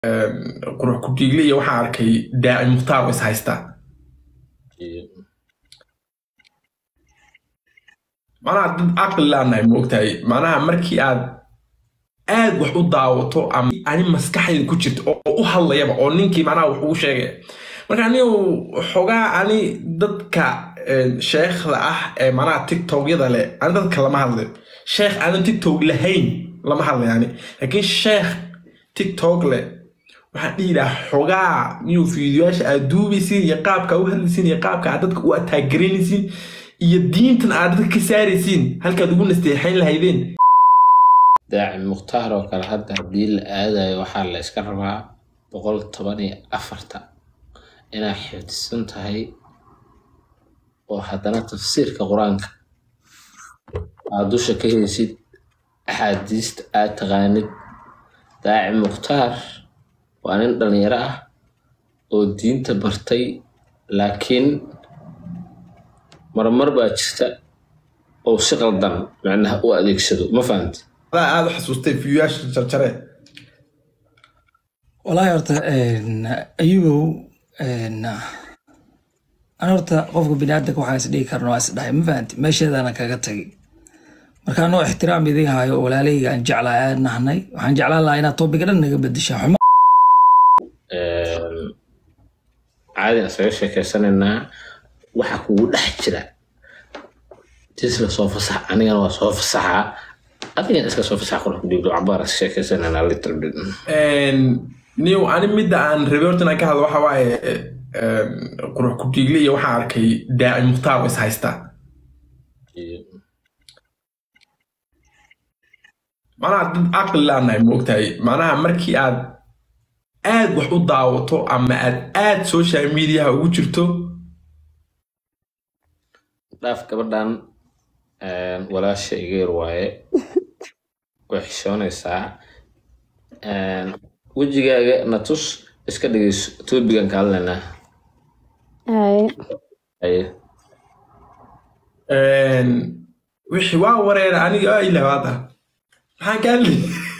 qurux ku-dhiigle iyo waxaan arkay daaci mukhtaar oo is haysta macnaha dad caqli laanahay moogtahay macnaha markii aad aad wax u daawato ama ani maskaxdayda ku jirta oo u hadlayaba oo ninkii macnaha wax ugu sheegaya marka anigu xogaa ani dadka sheekhda ah ee macnaha tiktokyada leh ani dadka lama hadlayo sheekh aanan tiktok lahayn lama hadlayo ani laakiin sheekh tiktok leh waxaan dhihi lahaa xogaa miyuu fiidiyoyaasha aad duubaysiin iyo qaabka u hadlaysiin iyo qaabka aad dadka u ataageranaysiin iyo diintan aad dadka ka saaraysiin halkaad ugu nasteexayn lahaydeen daaci mukhtaar oo kale hadda haddii la aadayo waxaa la iska rabaa boqol toban iyo afarta inaad xifdisan tahay oo haddana tafsiirka qur-aanka aad dusha ka heysid axaadiista aad taqaanid daaci mukhtaar waa nin dhalinyaro ah oo diinta bartay laakiin marmar baa jirta oo si qaldan macnaha u adeegsado ma fahamti adaa aada u xasuustay fiidiyoyaasha jarjare wallaahi horta ayugow ana horta qofka biniaadanka waxaa is dhigi karna waa is dhahay ma fahanti meesheedaana kaga tagay marka anoo ixtiraam idin hayo oo walaalahayga aan jeclaa aad nahnay waxaan jeclaan lahaa inaad topiga dhan naga bedeshaa xumo caadi isaga sheekeysanaynaa waxa kugu dhex jira jisla soo fasax anigana waa soo fasaxaa adigana iska soo fasax qurux kudhigdo cabaar is sheekeysanaynaa little bit niw ani midda aan rabay horta inaan ka hadlo waxa waaye qurux ku-dhiigle iyo waxaan arkay daaci mukhtaar oo is haysta macnaha dad caqli laanahay moogtahay macnaha markii aad aad wax u daawato ama aad aad social mediaha ugu jirto dhaaf gabadhan walaasha iga yar waaye way xishoonaysaa wejigaaga na tus iska dhegeyso toobigan ka hadlaynaa haye wixii waa wareera aniga aa ilawaada maxaan ka hadli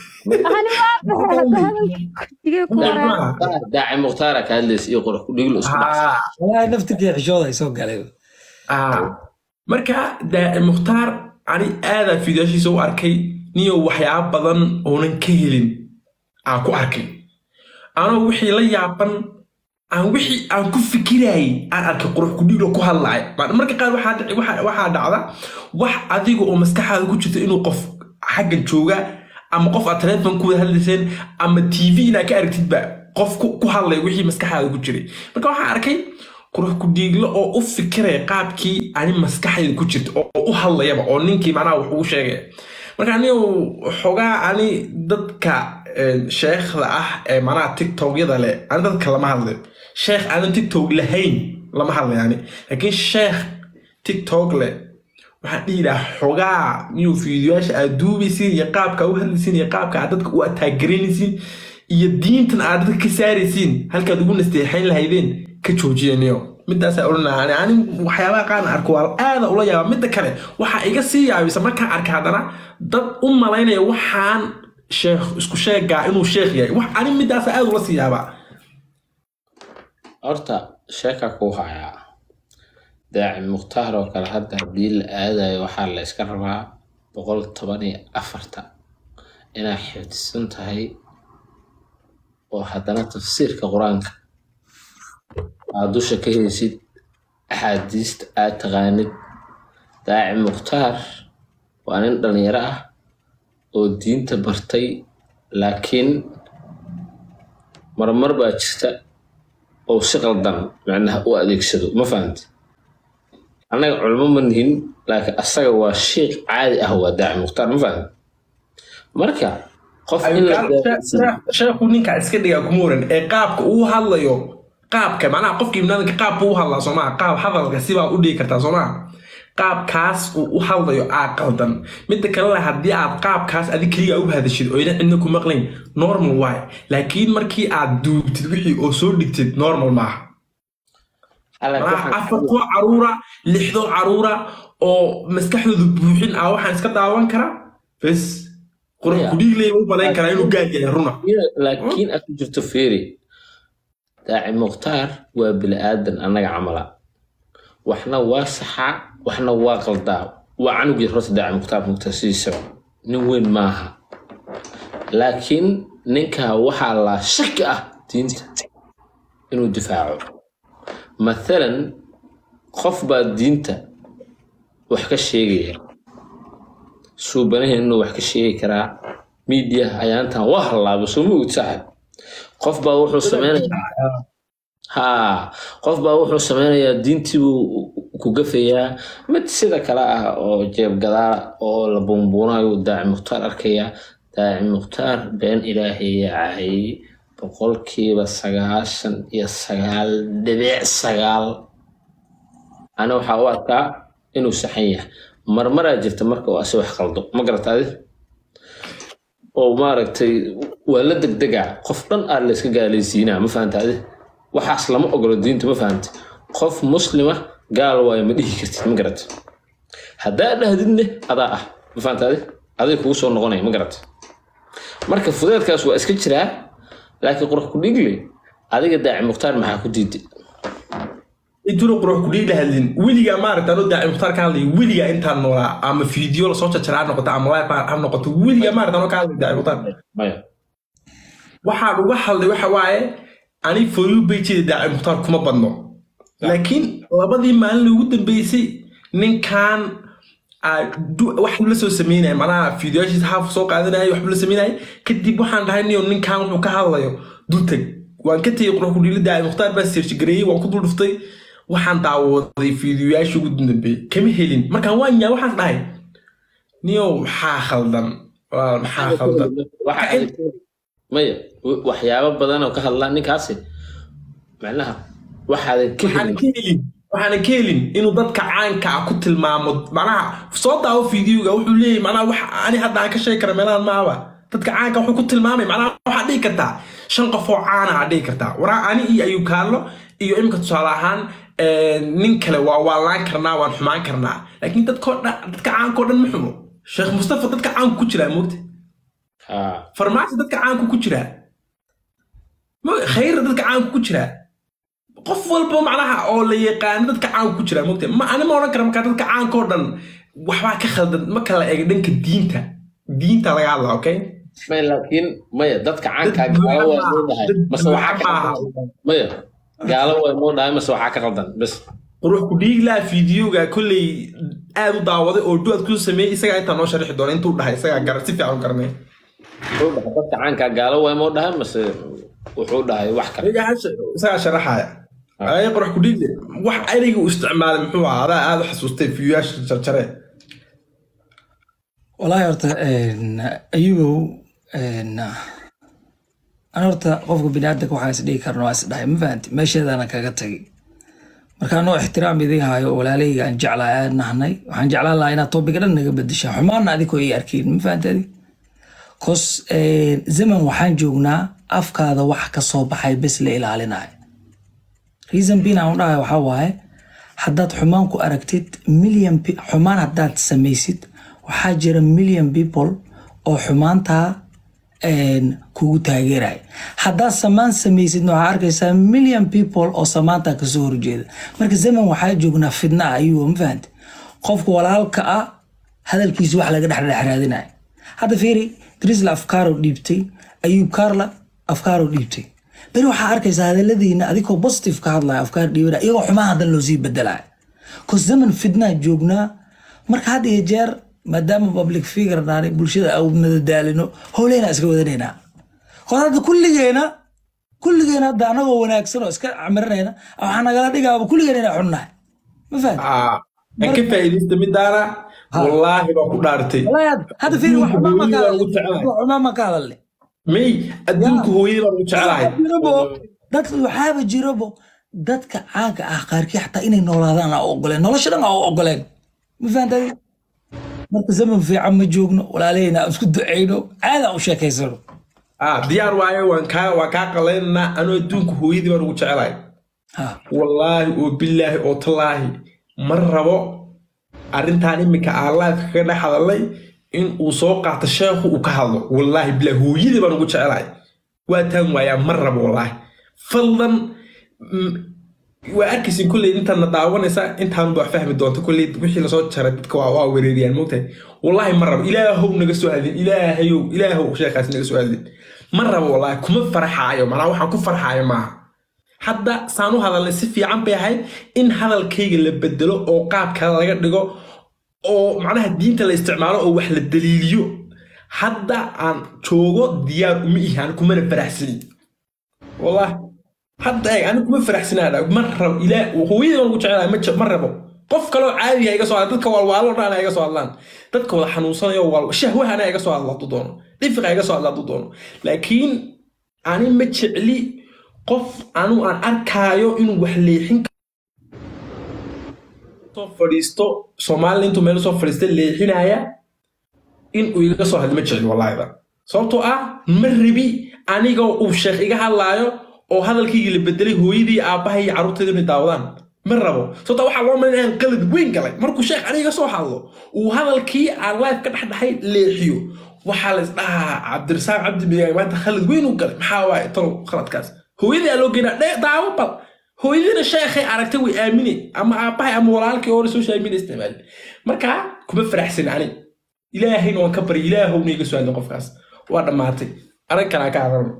daaci mukhtaara ka hadlaysa iyo qurux kudhiglo isku dhacsa wallaahi naftirkii xishooda ay soo galay marka daaci mukhtaar ani aadaa fiidiyaashiisa u arkay niyo waxyaaba badan oonan ka helin aan ku arkay anoo wixii la yaaban aan wixii aan ku fikirayay aan arkay qurux kudhiiglo ku hadlaya marka qaar waxaa dhacda wax adiga oo maskaxaada ku jirta inuu qof xagga jooga ama qof aad teleefon ku wada hadlayseen ama tv inaad ka aragtidba qof ku hadlaya wixii maskaxaada ku jiray marka waxaan arkay qurux ku-dhiiglo oo u fikiraya qaabkii ani maskaxdayda ku jirta oo u hadlayaba oo ninkii macnaha wax ugu sheegaya marka anigu xogaa ani dadka sheekhda ah ee macnaha tiktokyada leh ani dadka lama hadlayo sheekh aanan tiktok lahayn lama hadlayo ani laakiin sheekh tiktok leh waxaan dhihi lahaa xogaa miyuu fiidiyoyaasha aad duubaysiin iyo qaabka u hadlaysiin iyo qaabka aad dadka u ataageranaysiin iyo diintan aad dadka ka saaraysiin halkaad ugu nasteexayn lahaydeen ka joojiyaniyo midaasaa odhan lahaa ani waxyaabaha qaarna arko waa aada ula yaaba midda kale waxaa iga sii yaabisa markaan arka haddana dad u malaynaya waxaan sheekh isku sheegaa inuu sheekh yahay wax ani midaasa aada ula sii yaabaa horta sheeka kuu hayaa daaci mukhtaar oo kale hadda haddii la aadayo waxaa la iska rabaa boqol toban iyo afarta inaad xifdisan tahay oo haddana tafsiirka qur-aanka aad dusha ka heysid axaadiista aad taqaanid daaci mukhtaar waa nin dhalinyaro ah oo diinta bartay laakiin marmar baa jirta oo si qaldan macnaha u adeegsado ma fahamti annaga culmo ma nihin laakiin asaga waa sheikh caadi ah waa daaci mukhtaar ma fahamti marka qof in la sheekhu ninkaa iska dhigaa kuma waran ee qaabka uu hadlayo qaabka macnaha qofka ibnaadanka qaabka u hadlaa soomaa qaab hadalka sibaa u dhigi kartaa soomaa qaabkaas uu u hadlayo aa qaldan midda kalena haddii aad qaabkaas adi keliga u hadashid oo ina cidna ku maqlayn normal waay laakiin markii aad duubtid wixii oo soo dhigtid normal maaha afar kuwa caruura lixdoo caruura oo maskaxdooda buuxin ah waxaan iska daawan karaa bes qurux Maya. kudhiigley u malayn karaa inuu gaal yahay runa laakiin aad ku jirto feeri daaci mukhtaar waa bili-aadan annaga camala waxna waa saxaa waxna waa qaldaa waa canugii horta daaci mukhtaar mukhtaar sidiisaba nin weyn maaha laakiin ninkaa waxaa laa shaki ah diinta inuu difaaco mathalan qof baa diinta wax ka sheegaya suubanaheen inuu wax ka sheegi karaa miidiya ayaantan waa hallaaba soo ma ogid saaxib qof baa wuxuu sameynaya haa qof baa wuxuu sameynayaa diintii buu ku gafayaa mid sida kale ah oo jeebgadaa oo la buunbuunayo daaci mukhtaar arkaya daaci mukhtaar been ilaahay yaacay boqolkiiba sagaashan iyo sagaal dhibic sagaal ana waxaa u arkaa inuu saxan yahay marmaraa jirta marka uu asi wax qaldo ma garata adi oo maaragtay waa la degdegaa qof dhan aa layska gaalaysiinaa ma fahanta adi waxaas lama ogolo diinta ma fahanta qof muslima gaal waayo ma dhihi kartid ma garata haddaa dhahdidne adaa ah ma fahanta adi aday kugu soo noqonaya ma garata marka fudeedkaas waa iska jiraa laakiin qurux ku dhigle adiga daaci mukhtaar maxaa ku diiday intuna qurux kudhiigla hadlin weligaa maaragta anoo daaci mukhtaar ka hadlay weligaa intaan noolaa ama fiideo lasoo jarjara ha noqoto ama live ha noqoto weligaa maaragta anoo ka hadlay daaci mukhtaar maya waxaan uga hadlay waxa waaye ani foyu bejida daaci mukhtaar kuma badno laakiin labadii maalin ugu dambeysay ninkan aa du- wax la soo sameynaya macnaha fiidiyoashiisa haaf soo qaadanaya waxbu la sameynaya kadib waxaan dhahay niyo ninkan wuxuu ka hadlayo dultag waan ka tegey qurux kudhiila daaci mukhtaar baa seershi gareeyey waan ku dul dhuftay waxaan daawaday fiidiyoyaashii ugu dambeeyey kama helin markaan waan yaa waxaan dhahay niyo maxaa khaldan walaal maxaa khaldan waxa ay maya w- waxyaabo badan oo ka hadlaa ninkaasi macnaha waxaadan ka waxaana helin ka helin waxaana ka helin inuu dadka caanka ah ku tilmaamo macnaha soo daawo fiidiyoga wuxuu leeyahy macnaha wax ani hadda aan ka sheegi kara meelahan maaba dadka caanka wuxuu ku tilmaamay macnaha waxaad dhihi kartaa shan qof oo caana aad dhihi kartaa waraa ani iyo ayuu kaallo iyo imika tusaale ahaan eh, nin kale waa waalaan karnaa waan xumaan karnaa laakiin dadkoo dhan dadka caankao dhan ma xumo sheekh mustafa dadka caanku ku jiraa moogta haa farmaajo dadka caanku ku jiraa Mo- khayra dadka caanku ku jiraa qof walba macnaha oo la yaqaano dadka caanku ku jiraa mogta ma ani ma odhan kara markaa dadka caanka oo dhan waxbaa ka khaldan ma kala eega dhanka diinta diinta laga hadla okay maya laakiin maya dadka caankaa Dad gaalo waa buuxa moo dhahay dad mase waxaa ka buuxa qaldan maya gaalo waa moo dhahay mase waxaa ka qaldan bes qurux ku dhiig laa fiidiyoga kolley aad u daawaday oo duad ku sameeyey isagaa intaa noo sharixi doona intuu dhahay isagaa gar si fiican u garanay wuxuu dhahay dadka caankaa gaalo waa moo dhahay mase wuxuu dhahay wax kale Ayaga hasha- isagaa sharaxaya ay qurux ku dhiig leh wax ereyga uu isticmaalay muxuu ahaa adaa aad u xasuustay fiidiyoyaasha jarjare wallaahi horta ayugow an horta qofka biniaadanka waxaa is dhihi karna waa is dhahay ma fahanti meesheedana kaga tagay marka anoo ixtiraam idin hayo oo walaalahayga aan jeclaa aad nahnay waxaan jeclaan lahaa inaad topiga dhan naga bedeshaa xumaana adikoo ii arkiin ma fahanti adi kos zaman waxaan joognaa afkaada wax ka soo baxay bes la ilaalinayo reason bin aan u dhahay waxaa waaye haddaad xumaan ku aragtid million pe- xumaan haddaad samaysid waxaa jira million people oo xumaantaa een, kugu taageeraya haddaad samaan samaysidna waxaa arkaysaa million people oo samaantaa kasoo horjeeda marka zaman waxaa joognaa fidna ah ayuu ma fahante qofka walaalka ah hadalkiisa wax laga dhexdhexraadinaya hadda fiiri drisla afkaaro dhiibtay ayuub kaarla afkaaro dhiibtay beri waxaa arkaysaa hadaladiina adigoo positive ka hadlaya afkaar dhiibanaya iyagoo xumaan hadan loo sii bedelaya kos zaman fidnaa joognaa marka had iyo jeer maadaama public figure naanay bulshada au madadaalino howleyna iska wadanaynaa kos hadda kulligeena kulligeena hadda anagoo wanaagsan oo iska camiranayna waxaa nagala dhigaaba kulligeena inaa xunnahay ma fahan Ah, aan ka faa'iidaysta midaana wallaahi baa ku dhaartay hadda fiiri wax xumaan ma ka Hooyadii baan ugu hadalnay jeclahay. wax xumaan ma ka hadalnay may adduunka hooyadii baan ugu jeclahay jirabo dad waxaaba jirabo dadka caanka ah qaarkii xataa inay noolaadaan aa u ogoleen nolosha dhan aa u ogoleen ma fahantay marka zaman fiican ma joogno walaalahayna aan isku ducayno caada u sheekaysano ah diyaar waayo waan kaa waan kaa qalaynanaa anoo adduunka hooyadii baan ugu jeclahay ha wallaahi oo bilaahi oo tallaahi ma rabo arrintan iminka aan live kaga dhex hadalay in uu soo qaato sheekhu uu ka hadlo wallaahi bilaa hooyadii baan ugu jecelahay waa taan waayaa ma rabo wallaahi fadlan mm, waa arkaysin kolley intaadna daawanaysa intaan baa fahmi doonta kolley wixii lasoo jaray dadka waa waa wereeriyaan mogtahay wallaahi ma rabo ilaahow naga soo hadlin ilaahayow ilaahow sheekhaas naga soo hadlin ma rabo wallaahi kuma farxaayo macnaa waxaan ku farxaayo maaha hadda saan u hadalnay si fiican bay ahayd in hadalkayga la bedelo oo qaab kale laga dhigo oo macnaha diinta la isticmaalo oo wax la daliiliyo hadda aan joogo diyaar uma ihi aan kumana faraxsani wallahi hadda eeg ani kuma faraxsanaada ma rabo ilaa hooyadii baan ugu jecelahay ma je- ma rabo qof kaloo caadi ha iga soo hadla dadka walwaalo dhan ha iga soo hadlaan dadka wada xanuunsanayo wal shahwahana ha iga soo hadla hadduu doono dhifiq ha iga soo hadla hadduu doono laakiin ani ma jecli qof anu aan arkaayo inuu wax leexin soo fadhiisto soomaalina intuu meel soo fadhiista leexinaya in uu iga soo hadlo ma jecli wallaahiba sababtoo ah ma rabi aniga uu sheekh iga hadlaayo oo hadalkaygii la bedelay hooyadii aabbahay iyo carruurtayda inay daawadaan ma rabo sababtoo waxaa loo malin inaan qalad weyn galay markuu sheekh aniga soo hadlo uu hadalkii aan life ka dhexdhexay leexiyo waxaa la isdhahaa cabdirasaaq cabdi bigaay maanta khalad weyn u galay maxaa waaye talow khaladkaas hooyadii aa loo geynaa dhe daawo bal hooyadiina sheekhay aragtay way aamine ama aabbahay ama walaalkii hore social media isticmaali marka kuma faraxsan ani ilaahayna waan ka bari ilaahowna iga soo hadlin qofkaas waa dhammaatay arag kalaa ka hadalno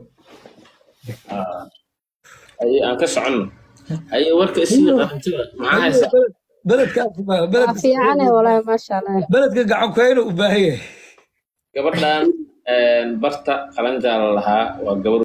haye aan ka soconno haye warka isii qarantiba maxaa haysaa beledka waa fiicane walaahi maasha allah beledka gacan kuyayna u baahan yahay gabadhan barta qalanjaala lahaa waa gabar